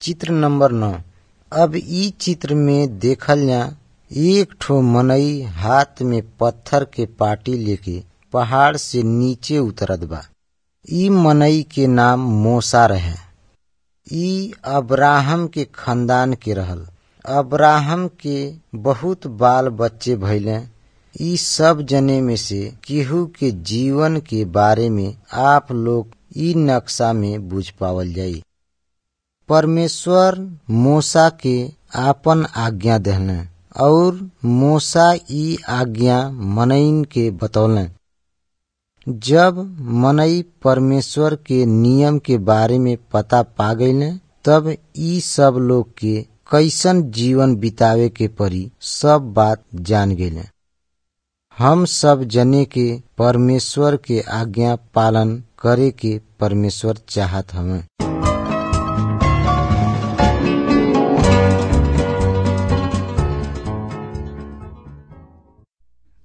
चित्र नंबर नौ अब इ चित्र में देखल जा एक ठो मनई हाथ में पत्थर के पाटी लेके पहाड़ से नीचे उतरत बा इ मनई के नाम मूसा रहे इ अब्राहम के खानदान के रहल अब्राहम के बहुत बाल बच्चे भइले इ सब जने में से केहू के जीवन के बारे में आप लोग इ नक्शा में बुझ पावल जाई परमेश्वर मूसा के आपन आज्ञा देहले और मूसा इ आज्ञा मनईन के बतौले जब मनई परमेश्वर के नियम के बारे में पता पा गईले तब इ सब लोग के कैसन जीवन बितावे के परी सब बात जान गईले हम सब जने के परमेश्वर के आज्ञा पालन करे के परमेश्वर चाहत हमें